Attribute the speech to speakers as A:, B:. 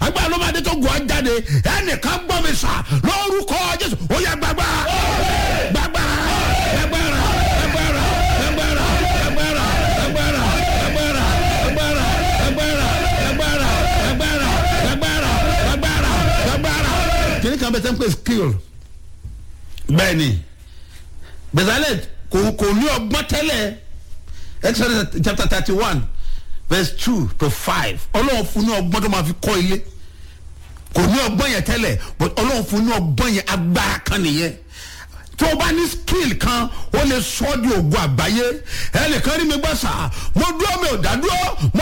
A: agbára ló máa dé tó gùn ọ́ jáde ẹnìkan gbọ́ mi sà lórúkọ jésù ó yẹ gbàgbà gbàgbà gbàgbàrà gbàgbàrà gbàgbàrà gbàgbàrà gbàgbàrà gbàgbàrà gbàgbàrà gbàgbàrà gbàgbàrà gbàgbàrà gbàgbàrà gbàgbàrà gbàgbàrà. kìnìún kan bẹ tẹ́ ń pè skill bẹ́ẹ̀ ni bezalel kò kò ní ọgbọ́n tẹ́lẹ̀ exodus chapter thirty one verse two to five ọlọ́run fún ní ọgbọ́n tó máa fi kọ́ ilé kò ní ọgbọ́n yẹn tẹ́lẹ̀ but ọlọ́run fún ní ọgbọ́n yẹn agbára kan nìyẹn tó o bá ní skill kan ó lè sọ ọ́ di ògùn àgbáyé ẹnìkan rí mi gbọ́ sà mo dúró mi ò dá dúró mo